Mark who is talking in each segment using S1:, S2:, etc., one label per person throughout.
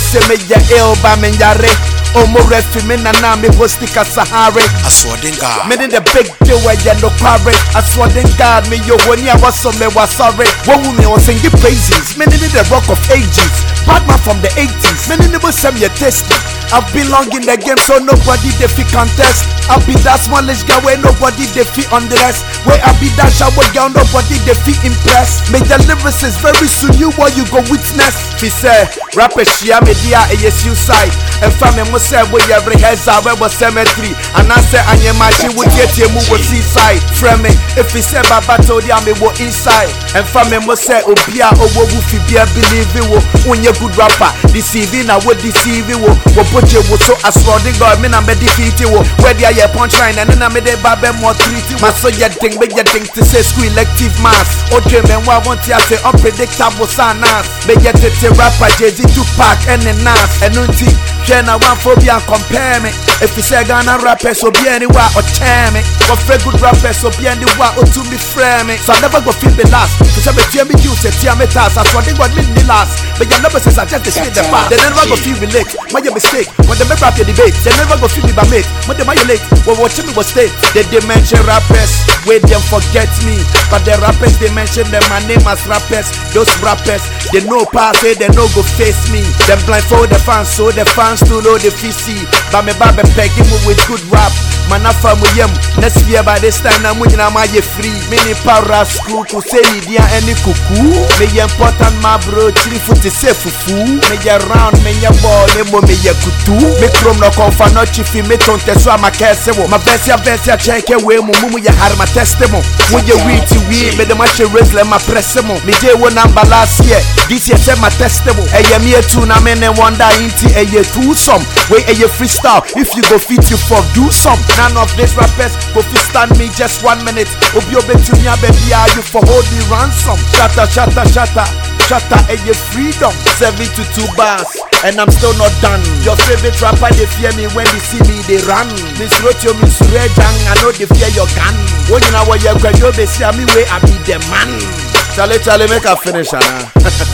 S1: say me ya ill ba me yare. Omo refi me na na me hosti ka sahare.
S2: asoɔden god
S1: Me in the big deal where you no quarry. I swear to God, me yo when you was so me was sorry. One woman was singing praises. Me in the rock of ages. Batman from the 80s. Me in the some you tasty. I've been long in the game, so nobody they fit contest. I be that smallish guy where nobody they fit undress. Where I be that shower girl, nobody they fit impress. Me the lyrics is very soon you what you go witness. Fi say, rapper shia me dia a suicide. And family mo say we every heads out where was cemetery. And I say anye machi would get you move with seaside. Frame me, if he say baba told ya me wo inside. And family mo say obia owo wufi bia believe it wo. Unye good rapper, deceiving I would deceive it wo. Wo put you wo so asroding God me na me defeat you wo. Where dia ye punchline and then I me de babe more treat you. My so ya ding me ya ding to say school elective mass. O dream and what want ya say unpredictable sanas. Me ya tete rapper Jay-Z Tupac and the Nas. And unti Hwɛ na wanfobia compare me ɛfiri sɛ ghana rappers obia ni wa ɔkyɛn me wɔfrɛ good rappers obia ni wa ɔtumi frɛ me so I never go feel the last to sɛ metua me dew sɛ tia me tas asoɔden god me nni last but your numbers is just the shit the past they never go feel relate my mistake when they make rap your debate they never go feel me by mate when they my late when watching me was state they they mention rappers wait them forget me but the rappers they mention them my name as rappers those rappers they know pass say they no go face me them blindfold the fans so the fans to know the PC but me babe pegging me with good rap man afa mu yam next year by this time na mu nyina ma ye free me ni para school ku say ni dia any kuku me ye important my bro chiri futi say fufu me ye round me ye ball me mo me ye kutu me krom no konfa no chifi me tonte so ama kese wo ma versia versia check we mu mu mu ye har ma test mo mu ye we to we me de ma che raise ma press mo me je wo number last year this year say ma test mo e ye me tu na me ne wonder inti e ye two some wey e ye freestyle if you go fit you for do some none of these rappers go fit stand me just one minute obi obetunya baby are you for hold me ransom shatter shatter shatter shatter e ye freedom 72 bars and I'm still not done. Your favorite rapper, they fear me when they see me, they run. Miss Rotio, Miss Rejang, I know they fear your gun. When you know what you're going to see me way, I be the man. Charlie, Charlie, make a finish, Anna.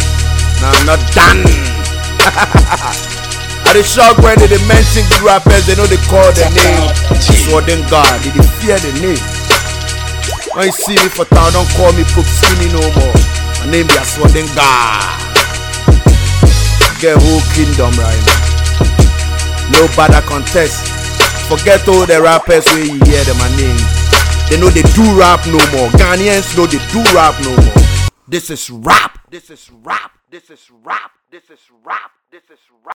S1: no, I'm not done. I the shock when they, they mention good rappers, they know they call the name. Sworden God, they, they fear the name. When you see me for town, don't call me Poop Skinny no more. My name be Sworden God. Get whole kingdom right now. No bother contest. Forget all the rappers where you hear them my name. They know they do rap no more. Ghanaians know they do rap no more. This is rap. This is rap. This is rap. This is rap. This is rap.